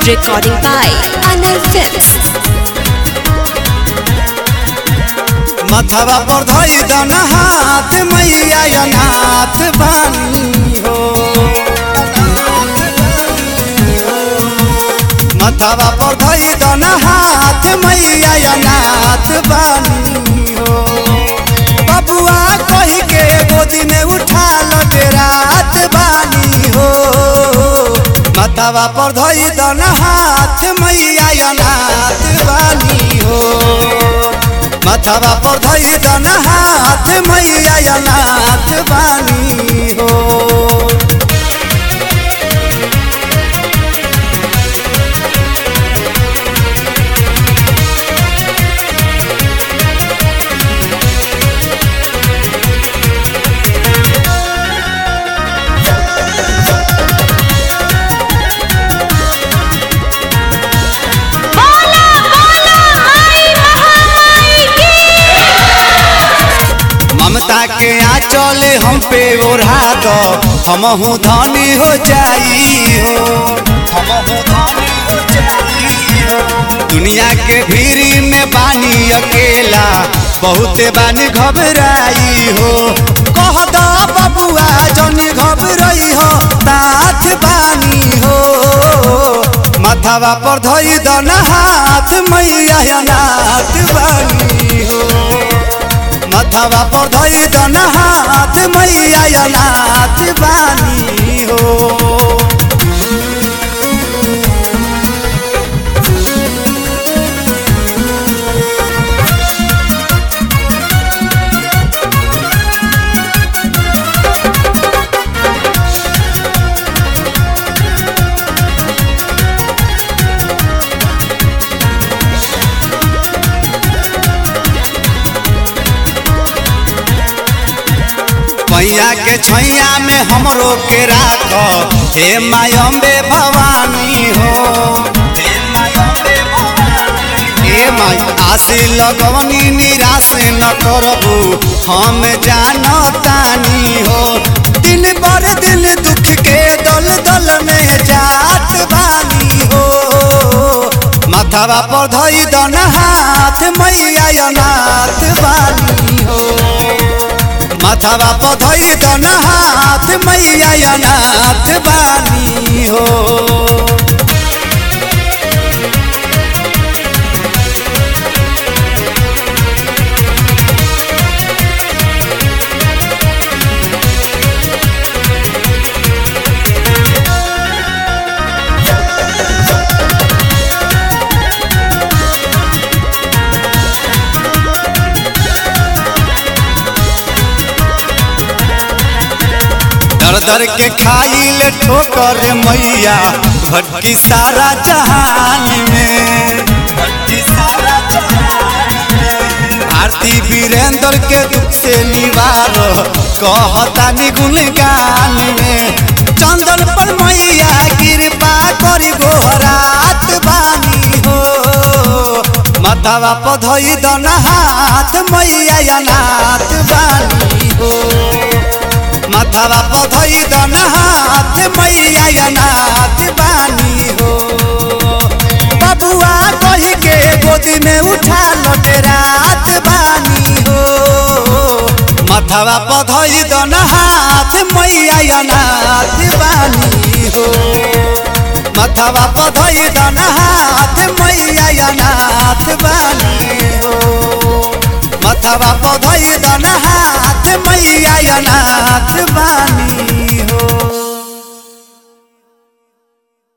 Recording by Anil Films. मथवा पर धई दन हाथ मैया अनाथ बानी हो मथवा पर धई दन हाथ मैया अनाथ बानी हो बबुआ कही के गोदी में उठा लो रात बानी हो मथवा पर धई दन हाथ मैया अनाथ बानी हो मथवा पर धई दन हाथ मैया अनाथ बानी हो ममता के आंचले हम पे ओढ़ा दो हमहू धनी हो जाई हो हमहू धनी हो जाई हो। दुनिया के भीरी में बानी अकेला बहुते बानी घबराई हो कह दो बबुआ जनी घबराई हो तात बानी हो मथवा पर धई दन हाथ मैया अनाथ बानी हो मथवा पर धई दन हाथ मैया अनाथ बानी हो पैया के छैया में हमरो के राख हे मायम्बे भवानी हो हे मायम्बे भवानी हे माई आशी लगवनी निराश न करबू हम जानतानी हो दिन पर दिन दुख के दल दल में जात बानी हो माथावा पर धई दन हाथ मैया अनाथ बानी हो माथावा पर धई दन हाथ मैया अनाथ बानी हो दर दर के खाइल ठोकर मैया भटकी सारा जहान में भटकी सारा जहान में। भारती वीरेंद्र के दुख से निवार कहता निगुन गान में चंदन पर मैया कृपा करी गोहरात बानी हो मथवा पधई दन हाथ मैया अनाथ बानी हो माथावा पधई दन हाथ मैया अनाथ बानी हो बबुआ कही के गोदी में उठा लौटे रात बानी हो माथावा पधई दन हाथ मैया अनाथ बानी हो माथावा पधई दन हाथ मैया अनाथ बानी हो मथवा पधई दन हाथ मैया अनाथ बानी हो